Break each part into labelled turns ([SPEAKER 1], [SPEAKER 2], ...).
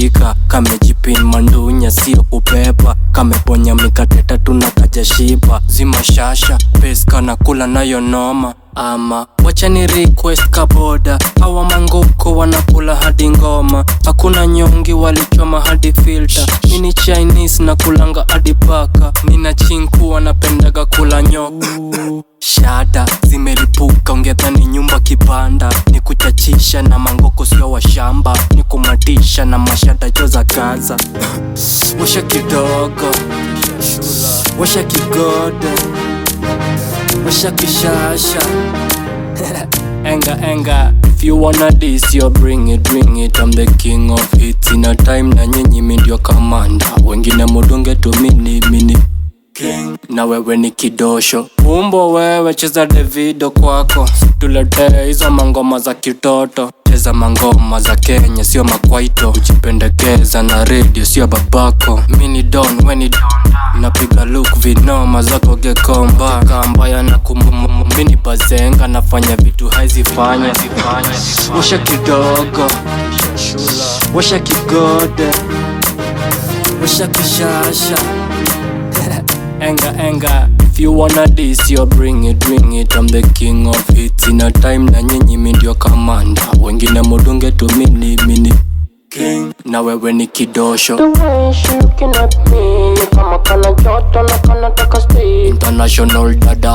[SPEAKER 1] kameshika kamejipin mandunya sio kupepa kameponya mikate tatu na kajashiba zima shasha peska na kula nayo noma ama wacha ni request kaboda hawa mangoko wanakula hadi ngoma hakuna nyongi walichoma hadi filter mini chinese na kulanga hadi paka nina chinku wanapendaga kula nyoka shada zimelipuka ungedhani nyumba kibanda ni kuchachisha na mangoko sio wa shamba ni kumatisha na mashada jo za gaza washa kidogo washa kigodo washa kishasha enga enga if you wanna this you bring it bring it I'm the king of hits in a time na nyinyi mi ndio kamanda wengine mudunge tu mini mini king na wewe ni kidosho umbo wewe cheza Davido kwako tuletee hizo mangoma za kitoto cheza mangoma za Kenya sio makwaito ujipendekeza na radio sio babako mini don weni don napiga look vinoma zako gekomba kambaya na kumumumu mini bazenga nafanya vitu haizifanya washa kidogo washa kigode washa kishasha enga enga if you wanna this you bring it bring it I'm the king of hits in a time na nyinyi mi ndio kamanda wengine mudunge tu mini mini king na wewe ni kidosho
[SPEAKER 2] The way she looking at me ni kama kana joto na kana taka stay
[SPEAKER 1] international dada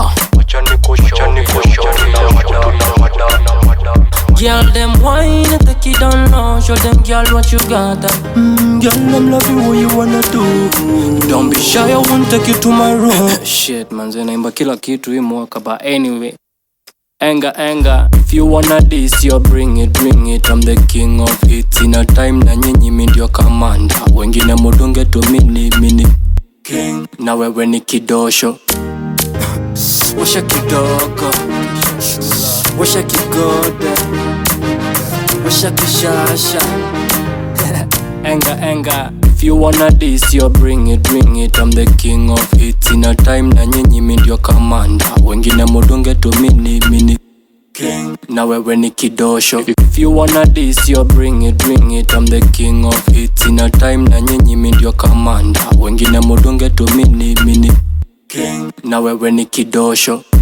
[SPEAKER 1] Girl, them wine and take it down low. Show them, girl, what you got. Mm, girl, I'm love you, what you wanna do. Don't be shy, I won't take you to my room. Shit, manze, naimba kila kitu hii mwaka, but anyway. Enga, enga, if you wanna this, you bring it, bring it. I'm the king of hits in a time na nyinyi mi ndio kamanda. Wengine mudunge tu mini, mini. King, na wewe ni kidosho. Washa kidogo Washa kigode Washa kishasha Enga enga If you wanna this you bring it bring it I'm the king of hits in a time na nyinyi mi ndio kamanda Wengine mudunge tu mini mini King na wewe ni kidosho If you wanna this you bring it bring it I'm the king of hits in a time na nyinyi mi ndio kamanda Wengine mudunge tu mini mini King na wewe ni kidosho